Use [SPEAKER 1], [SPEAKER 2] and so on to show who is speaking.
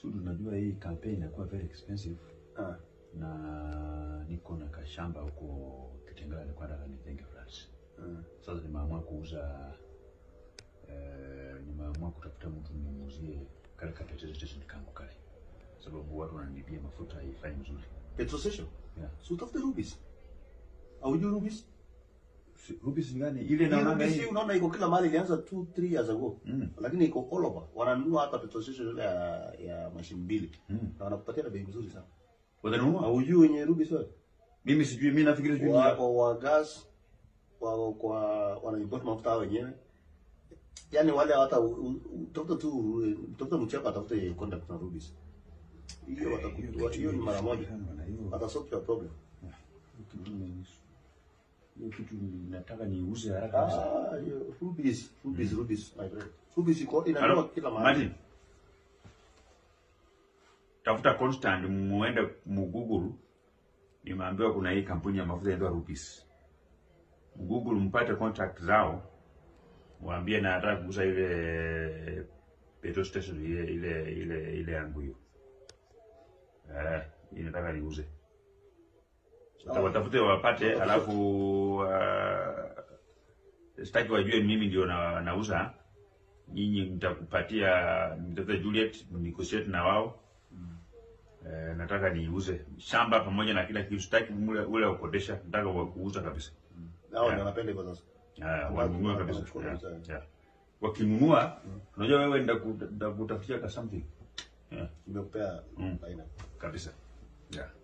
[SPEAKER 1] So tunajua hii campaign inakuwa very expensive
[SPEAKER 2] Ah.
[SPEAKER 1] na niko na kashamba huko Kitengela, nilikuwa nataka nijenge flats.
[SPEAKER 2] Mm.
[SPEAKER 1] Sasa nimeamua kuuza eh, nimeamua kutafuta mtu nimuuzie kale ka petrol station kangu kale, sababu watu wananibia mafuta haifai mzuri.
[SPEAKER 2] Petrol station.
[SPEAKER 1] Yeah.
[SPEAKER 2] So utafute Rubis. Haujui Rubis?
[SPEAKER 1] Si- Rubis ni gani ile
[SPEAKER 2] Hii
[SPEAKER 1] naonanga
[SPEAKER 2] Rubis hii
[SPEAKER 1] hii?
[SPEAKER 2] unaona iko kila mahali ilianza 2 3 years ago.
[SPEAKER 1] Mm.
[SPEAKER 2] Lakini iko all over. Wananunua hata petrol station ile ya, ya mashine mbili.
[SPEAKER 1] Mm.
[SPEAKER 2] Na wanakupatia na bei nzuri sana.
[SPEAKER 1] Watanunua?
[SPEAKER 2] Haujui wenye Rubis wewe?
[SPEAKER 1] Mimi sijui, mimi nafikiri sijui.
[SPEAKER 2] Wa,
[SPEAKER 1] ni-
[SPEAKER 2] wa, wa gas wa kwa wanaimport mafuta hao wenyewe. Yaani wale hata utafuta tu utafuta mchapa atafute contact na Rubis. Hiyo watakuwa hiyo ni mara moja.
[SPEAKER 1] Na hiyo-
[SPEAKER 2] Watasolve your problem.
[SPEAKER 1] hiyo kitu ni- hiyo kitu ni- nataka niuze haraka kabisa.
[SPEAKER 2] Ah, hiyo Rubis, Rubis, Rubis, my friend. Rubis iko inatoka
[SPEAKER 1] Halo,
[SPEAKER 2] kila mahali.
[SPEAKER 1] Martin. Tafuta Constant muende mu Google. Nimeambiwa kuna hii kampuni ya mafuta inaitwa Rubis. Google mpate contact zao. Waambie na nataka kuuza ile petrol station ile ile ile ile yangu hiyo. Eh, hii nataka niuze. Sasa watafute wapate, alafu uh, sitaki wajue mimi ndio na, nauza. Nyinyi mtakupatia mtafute Juliet negotiate na wao. Eh, nataka niuze shamba pamoja na kila kitu, sitaki ule ule wa kukodesha, nataka wa kuuza kabisa.
[SPEAKER 2] Hao ndio wanapenda hivyo sasa.
[SPEAKER 1] Ah, wanunue kabisa.
[SPEAKER 2] Wanachukua
[SPEAKER 1] Yeah,
[SPEAKER 2] kabisa.
[SPEAKER 1] yeah. Wakinunua, unajua wewe ndakutafutia ka something. Yeah,
[SPEAKER 2] Nimekupea
[SPEAKER 1] Mm.
[SPEAKER 2] aina.
[SPEAKER 1] kabisa. Yeah.